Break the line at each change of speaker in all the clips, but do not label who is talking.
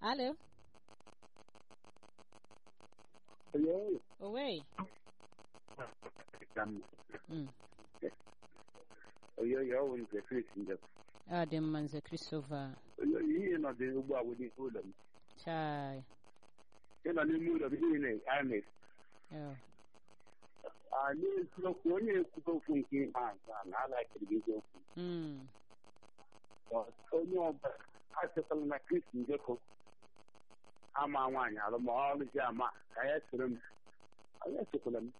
Alo.
Oyo,
Owe.
kam.
Mm.
Oyo, yo, when the fish in the.
Ọ dị mma nze Christopher.
Oyo, ihe nọ dị ugbu a wụ n'ime ụlọ m.
Chai.
Ị nọ n'ime ụlọ m, ihe na a na
Oh.
a n'eziokwu onye ekwugo okwu nke ihe azụ a na-alakịrị gị okwu.
Mm.
Onye ọbụla achọtala na Kristi njekọ ama nwaanyị alụ ma ọ lụzi ama ka ya soro m. Onye sokwala m.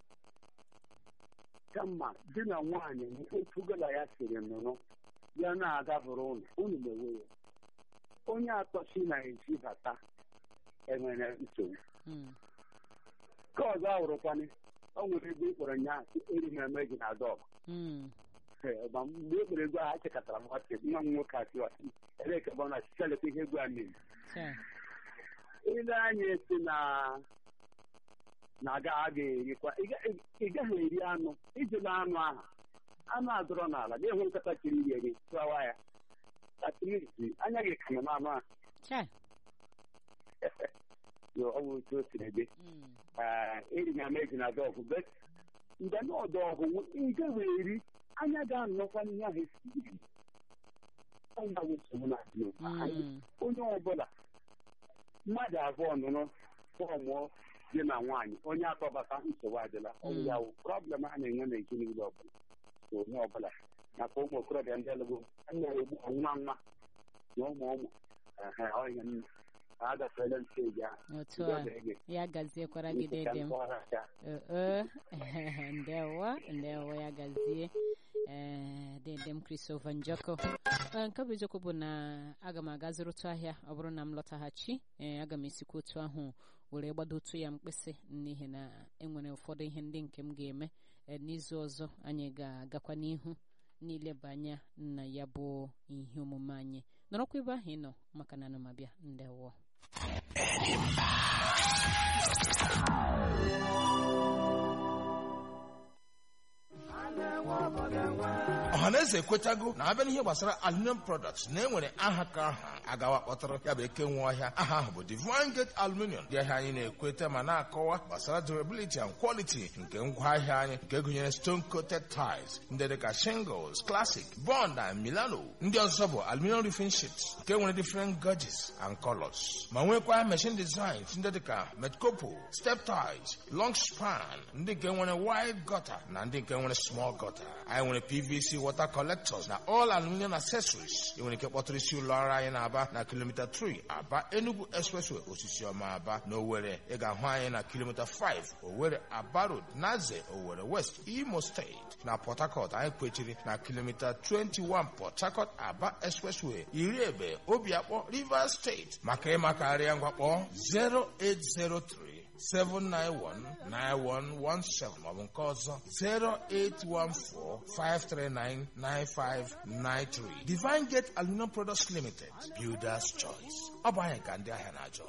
Kama di na nwaanyị ekwugala ya siri nụrụ ya na-agabụrụ ụlọ unu mewe ya. Onye atọ si na-ezi bata enwere nsogbu.
Mm.
Nke ọzọ ahụrụkwanị o nwere ego ị kpọrọ nya eri m eme gị na dọg
Mm.
ma mgbe e kpere ego ahụ chekatara m ọchị nwa m nwoke asị ọchị ere ka ọ na chichaleta ihe ego a na-eme
Chai.
ile anya esi na na aga a ga-erikwa ị ga- ị gaghị eri anụ ijila anụ ahụ anụ adọrọ n'ala ga-enwe nkata chiri iri eri tụawa ya atimiti anya gị kanụ n'anụ ahụ
Chai.
Yo, ọ bụ otu o siri dị
Mm.
Ee, eri na meji na dọgụ bet mgbe na ọdọ ọgụ ị gaghị eri anya ga-anọkwa n'ihe ahụ esi ọnya bụ nsogbu na adị n'ụwa anyị.
Mm.
onye ọbụla mmadụ abụọ nụrụ fọmụọ di na nwaanyị onye atọbata nsogbu adịla ọ bụ ya wụ prọblem a na-enwe n'ezinụlọ ọbụla so onye ọbụla maka ụmụ okorobịa ndị lụgo na-egbu nwa nwa na ụmụ ụmụ ehe, ọ ihe m agafeela steji ahụ
Otu
Udo
a.
dịrị gị.
Ya gaziekwara gị
Isi ka
dede m.
nkọwara ya.
Ee, ndewo ndewo ya gazie ee dede m Christopher Njoko Ee, nke bụ eziokwu bụ na aga m aga zụrụtụ ahịa ọ bụrụ na m lọtaghachi ee aga m esikwa otu ahụ were gbadotu ya mkpịsị n'ihi na enwere ụfọdụ ihe ndị nke m ga-eme Ee, n'izu ọzọ anyị ga-agakwa n'ihu n'ileba anya na ya bụ ihe omume anyị nọrọkwa ebe ahụ ị nọ maka na anụmabịa ndewo
ọhaneze ekwetago na abịa n'ihe gbasara aluminium products na enwere aha ka aha agawa kpọtara ya bụ eke nwe ọhịa aha ahụ bụ divine gate aluminium dị ahịa anyị na-ekweta ma na-akọwa gbasara durability and quality nke ngwaahịa anyị nke gụnyere stone coated tiles ndị dịka shingles classic bond and milano ndị ọzọ bụ aluminium roofing sheets nke nwere different gauges and colors ma nwekwa machine designs ndị dịka metcopo step ties long span ndị nke nwere wide gutter na ndị nke nwere small gutter anyị nwere pvc water collectors na all aluminium accessories ị nwere ike kpọtụrụ isi ụlọ ọrụ anyị na-aba na kilomita 3 aba enugu expressway osisi ọma aba na owere ị ga-ahụ anyị na kilomita 5 owere aba road naze owere west imo steeti na port harcourt anyị kwechiri na kilomita 21 port harcourt aba expressway iri ebe obiakpọ rivers steeti maka ịmakarịa ngwakpọ 0803 7919117 maọbụ nke ọzọ 08145399593 Divine Gate Aluminum Products Limited Builders Choice ọ bụ anyị ka ndị ahịa na-achọ